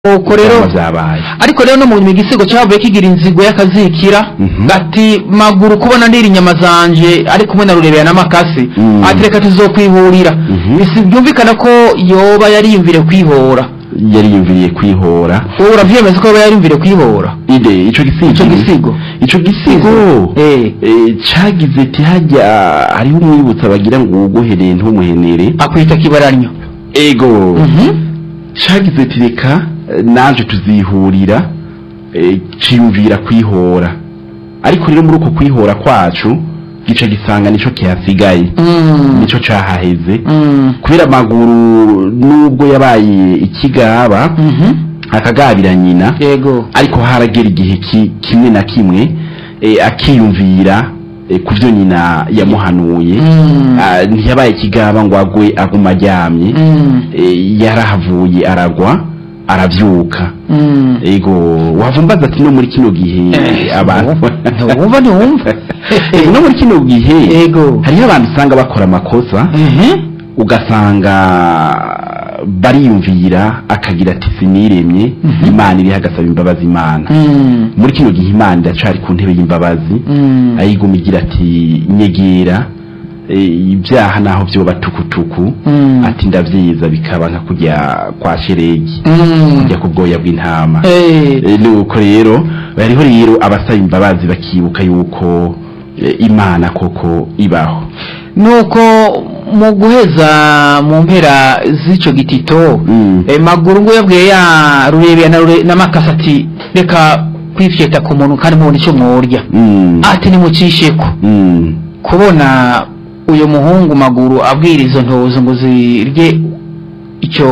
uko rero Ivyama vyabaye ariko rero no mu nyuma igisigo cyavuye kigira inzigo y'akazikira Mhm. ati maguru kubona ndira inyama zanje ari kumwe na rurebera n'amakasi Mm. ati reka tuzokwihurira Mhm. Bisi- byumvikana ko yoba yariyumvire kwihora yari yumviriye kwihora wowe uravyemeza ko yoba yariyumvire kwihora ide ico gisigo Ico gisigo. ico gisigo Eh. eh, cagize ati hajya hariho umwibutsa bagira ngo uwuguhereye ntumuhenere akwita kibaranyo ego Mhm. cagize ati reka eh, naje tuzihurira eh, ciyumvira kwihora ariko rero muri uko kwihora kwacu gica gisanga nico kihasigaye Mm. nico cahaheze Mm. kubera amaguru nubwo yabaye ikigaba Mhm. akagabira nyina yego ariko haragera igihe ki- kimwe na kimwe eh, akiyumvira eh, ku byo nyina yamuhanuye Mm. Ah, ntiyabaye ikigaba ngo agwe aguma aryamye Mm. Eh, yarahavuye aragwa arabyuka Mm. ego wavumbaza ati no muri kino gihe Eh, abantu ntiwumva ntiwumva Eh, no muri kino gihe Ego. hariho abantu usanga bakora amakosa Mhm. ugasanga bariyumvira akagira ati siniremye Mhm. imana iriho agasaba imbabazi imana Mm. muri kino gihe imana iracari ku ntebe y'imbabazi Mm. ayiguma igira ati nyegera eh, ibyaha naho vyoba tukutuku Mm. ati ndavyiza bikaba nka kujya kwa sheregi Mm. kujya ku bwoya bw'intama Eh. Eh, nuko rero bariho rero abasaba imbabazi bakibuka yuko eh, imana koko ibaho nuko mu guheza mu mpera z'ico gitito Mm. eh, maguru ngo yabwiye ya rurebera na Rure- na makasi ati reka kwifyeta ku muntu kandi mubona icyo mwurya Mm. ati nimucisheko Mm. kubona uyu muhungu maguru abwira izo ntozo ngo zirye icyo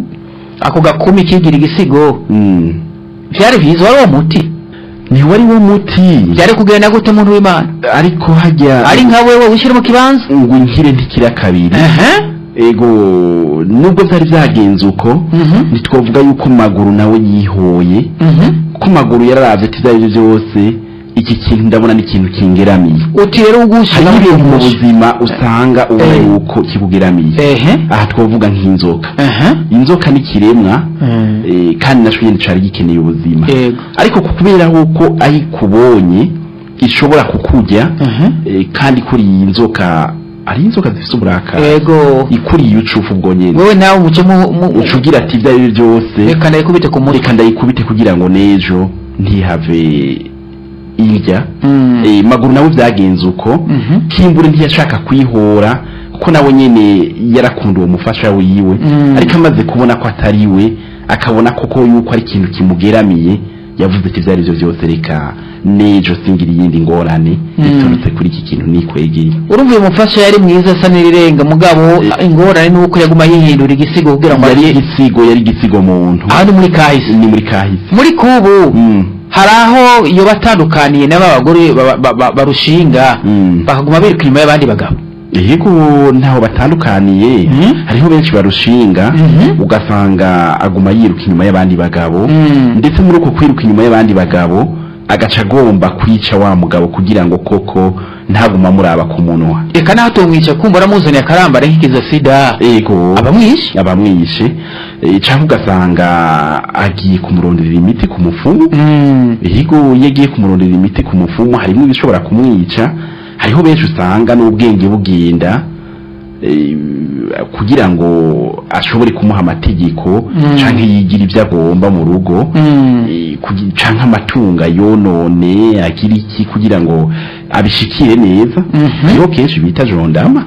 ako gakumi kigira igisigo Mm. vyari vyiza wari uwo muti ntiwari wo muti vyari kugenda gute umuntu w'imana ariko hajya ari nka wewe wishyira mu kibanza ngo nkire ntikira kabiri Ehe. ego nubwo byari byagenze uko Mhm. ntitwavuga yuko maguru nawe yihoye Mhm. ko maguru yararavye ati ibyo arivyo byose iki kintu ndabona ni ikintu kingeramiye uti rero ugushyira hariho ibintu mu buzima usanga ubona Eh. yuko kibugeramiye ehe aha twavuga nk'inzoka ehe inzoka ni ikiremwa Mm. eh, kandi naco nyene cari gikeneye ubuzima Yego. ariko ku kubera yuko ayikubonye ishobora kukurya Mhm. eh, kandi kuri iyi nzoka ari inzoka zifite uburakari yego ikuriye ucufu ubwo nyene wewe nawe umuce mu mu- uca ugira ati ibyo ari byo byose reka ndayikubite ku mutwe reka ndayikubite kugira ngo n'ejo ntihave irya Mm. Eh, maguru nawe byagenze uko Mhm. kimbure ntiyashaka kwihora kuko nawe nyene yarakunda uwo mufasha wiwe Mm. ariko amaze kubona ko atari we akabona koko yuko ari ikintu kimugeramiye yavuze ati ibyo ari byo byose reka n'ejo singira iyindi ngorane Mm. biturutse kuri iki kintu nikwegeye urumva uyu mufasha yari mwiza asa n'irirenga mugabo ingorane ni uko yaguma yihindura igisigo kugira ngo yari arye igisigo yari igisigo muntu aha ni muri kahise ni muri kahise muri kubu Mm. hari aho iyo batandukaniye n'aba bagore ba- ba- ba- barushinga Mm. bakaguma biruka inyuma y'abandi bagabo yego ntaho batandukaniye Mhm. hariho benshi barushinga Mhm. ugasanga aguma yiruka inyuma y'abandi bagabo Mm. ndetse muri uko kwiruka inyuma y'abandi bagabo agaca agomba kwica wa mugabo kugira ngo koko ntaguma amuraba ku munwa reka naho tumwica kumva uramuzaniye akarambara nk'ikiza sida ego abamwishe abamwishe eh, canke ugasanga agiye kumuronderera imiti ku mufumu Mm. yego iyo agiye kumuronderera imiti ku mufumu harimo ibishobora kumwica hariho benshi usanga n'ubwenge bugenda eh, kugira ngo ashobore kumuha amategeko Mm. canke yigira ibyo agomba mu rugo Mm. eh, kugi- canke amatunga yonone agira iki kugira ngo abishikire neza Mhm. hariho kenshi bita jondama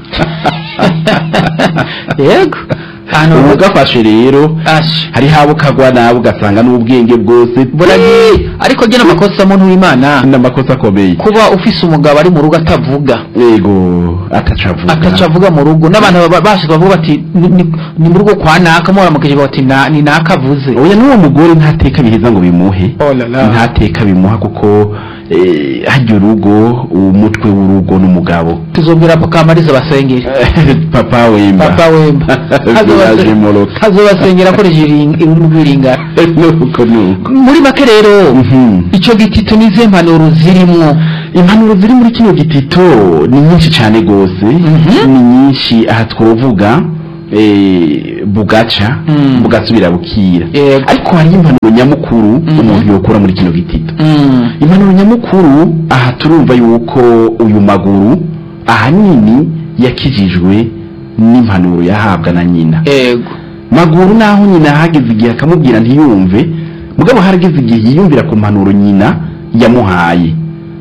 yego ahantu ubu gafashe rero ashe hariho abo kagwa nabo ugasanga n'ubwenge bwose buragiye ariko gena amakosa muntu w'imana n'amakosa akomeye kuba ufise umugabo ari mu rugo atavuga yego atacavuga ataca avuga mu rugo n'abantu baba- bashika bavuga bati "Ni- ni- ni mu rugo kwa naka muramukije bati "Na- ni naka avuze oya n'uwo mugore ntateka biheza ngo bimuhe Oh la la. ntateka bimuha kuko eh, harya urugo umutwe w'urugo n'umugabo tuzobwira kamariza basengere papa wemba papa wemba Village Moroka. hazobasengera akoresheje ururimi rw'iringara nuko nuko muri make rero Mhm. ico gitito n'izihe mpanuro zirimwo impanuro ziri muri kino gitito ni nyinshi cyane rwose Mhm. ni nyinshi aha twovuga eh, bugaca Mm. bugasubira bukira Yego. ariko hari impanuro nyamukuru Mhm. umuntu yokura muri kino gitito Mm. impanuro nyamukuru aha turumva yuko uyu maguru ahanini yakijijwe n'impanuro yahabwa na nyina yego maguru naho nyina hageze igihe akamubwira ntiyumve mugabo harageze igihe yiyumvira ku mpanuro nyina yamuhaye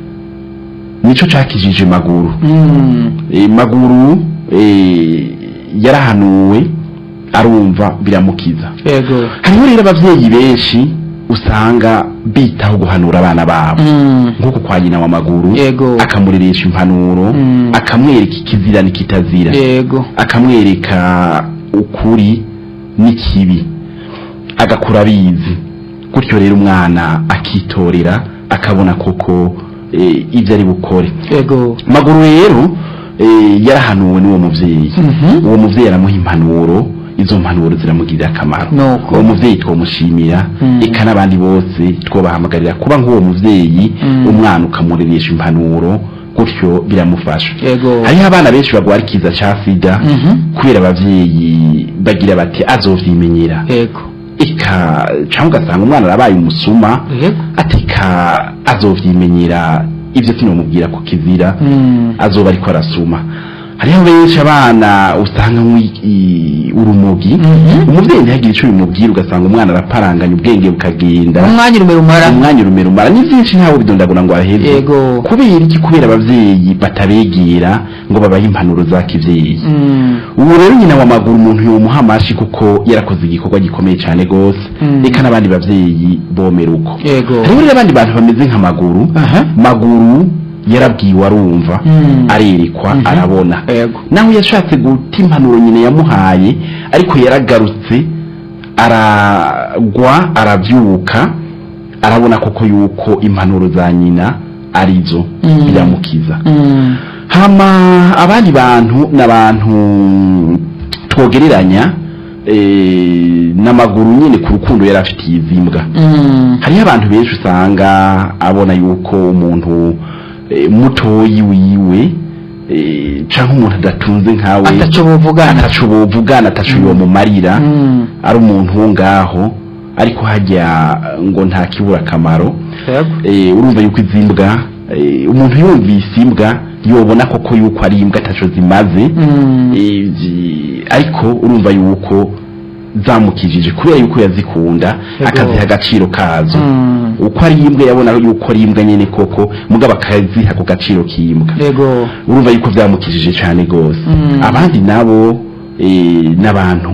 nico cakijije maguru Mm. e, maguru e, yarahanuwe arumva biramukiza yego hariho rero abavyeyi benshi usanga bitaho guhanura abana babo Mm. nk'uko kwa nyina wa maguru Yego. akamureresha impanuro Mm. akamwereka ikizira n'ikitazira yego akamwereka ukuri n'ikibi agakura abizi gutyo rero umwana akitorera akabona koko e, ibyo ari bukore yego maguru rero e, yarahanuwe n'uwo muvyeyi Mhm. uwo muvyeyi aramuha impanuro izo mpanuro ziramugirira akamaro Nuko. uwo muvyeyi twomushimira Mm. eka n'abandi bose twobahamagarira kuba nk'uwo muvyeyi Mm. umwana ukamureresha impanuro gutyo biramufasha yego hariho abana benshi bagwara ikiza ca sida Mhm. kubera abavyeyi bagira bati azovyimenyera yego eka canke ugasanga umwana arabaye umusuma yego ateka azovyimenyera ivyo sinomubwira ku kizira Mm. azoba ariko arasuma hariho benshi abana usanga nk'i- urumogi Mhm. umuvyeyi ntihagire ico bimubwira ugasanga umwana araparanganya ubwenge bukagenda umwanya urumera umara umwanya urumera umara ni vyinshi ntawe bidondagura ngo aheze Yego. kubera iki kubera abavyeyi batabegera ngo babahe impanuro za kivyeyi Mm. ubu rero nyina wa maguru umuntu yomuha amashi kuko yarakoze igikorwa gikomeye cyane gose Mm. reka n'abandi bavyeyi bomera uko yego hariho rero abandi bantu bameze nka maguru Aha. maguru yarabwiwe arumva Mm. arerekwa Mhm. arabona yego naho yashatse guta impanuro nyina yamuhaye ariko yaragarutse aragwa arabyuka arabona koko yuko impanuro za nyina arizo Mm. biramukiza Mm. hama abandi bantu n'abantu twogereranya eh, n'amaguru nyine ku rukundo yari afitiye izi mbwa Mm. hariho abantu benshi usanga abona yuko umuntu eh, mutoyi wiwe eh, canke umuntu adatunze nkawe ataco buvugana ataco bovugana ataco yomumarira Mm. ari umuntu wo ngaho ariko hajya ngo nta kibura akamaro yego eh, urumva yuko izi mbwa eh, umuntu yumvise imbwa yobona koko yuko ari imbwa ataco zimaze Mm. eh, zi- ariko urumva yuko zamukijije kubera yuko yazikunda Yego. akaziha agaciro kazo Mm. uko ari imbwa yabona yuko ari imbwa nyene koko mugabo akaziha ku gaciro k'imbwa yego urumva yuko byamukijije cyane gose Mm. abandi nabo eh, n'abantu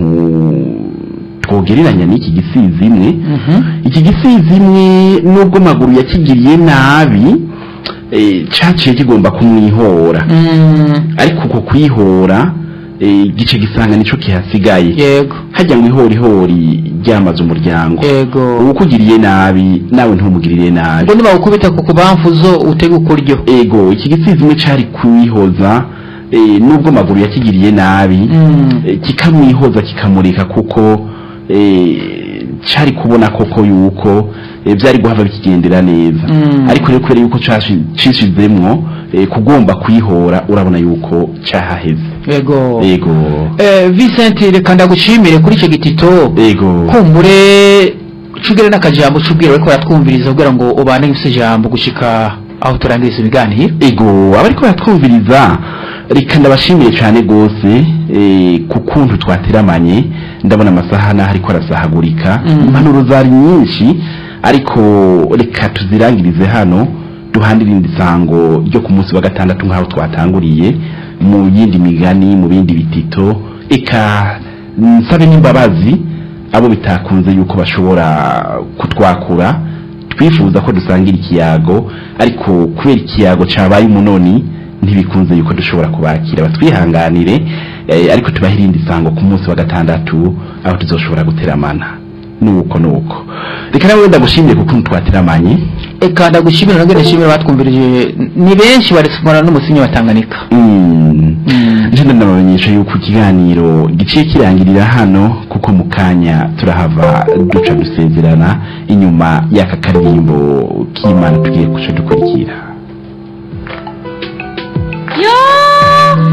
twogereranya n'iki gisizi imwe Mhm. iki gisizi imwe nubwo maguru yakigiriye nabi eh, caciye kigomba kumwihora Mm. ariko uko kwihora eh, gice gisanga nico kihasigaye yego hajya ngo ihorihori ryamaze umuryango yego uwukugiriye nabi nawe ntumugirire nabi ubwo nibawukubita ku kubamfuzo utega ukuryo ego iki gisizi imwe cari kwihoza eh, nubwo maguru yakigiriye nabi Mm. eh, kikamwihoza kikamurika kuko eh, cari kubona koko yuko eh, vyari guhava bikigendera neza Mm. ariko rero kubera yuko cashi- cishizemwo eh, kugomba kwihora urabona yuko cahaheze yego ego Eh, Vincent reka ndagushimire kuri icyo gitito ego kumbure cugere n'akajambo c'ubwira ariko baratwumviriza kugira ngo ubane gifise ijambo gushika aho turangiriza ibiganiro ego abariko baratwumviriza reka ndabashimiye cyane gose eh, ku kuntu twateramanye ndabona amasaha naho ariko arasahagurika Mm. impanuro zari nyinshi ariko reka tuzirangirize hano duhande irindi sango ryo ku munsi wa gatandatu nk'aho twatanguriye mu yindi migani mu bindi bitito eka nsabe n'imbabazi abo bitakunze yuko bashobora kutwakura twifuza ko dusangira ikiyago ariko kubera ikiyago cabaye umunoni ntibikunze yuko dushobora kubakira batwihanganire eh, ariko tubahe irindi sango ku munsi wa gatandatu aho tuzoshobora guteramana nuko nuko reka nawe ndagushimire kuko twateramanye eka ndagushimira nabwo ndashimira batwumvirije ni benshi baresimana n'umusinyi wa Tanganyika Mm. Mm. nje ndabamenyesha yuko ikiganiro giciye kirangirira hano kuko mu kanya turahava duca dusezerana inyuma y'aka karirimbo k'imana tugiye guca dukurikira yo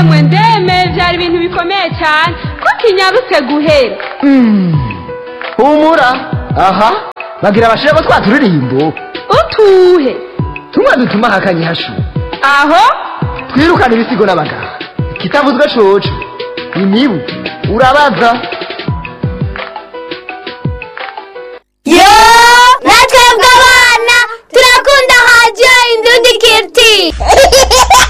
emwe ndeme byari ibintu bikomeye cyane ko kinyarutse guhera humura aha bagira abashira ko twaturirimbo utuhe tumwe dutuma hakanye hashu aho twirukane ibisigo n'abagabo kitavuzwe coco imibu urabaza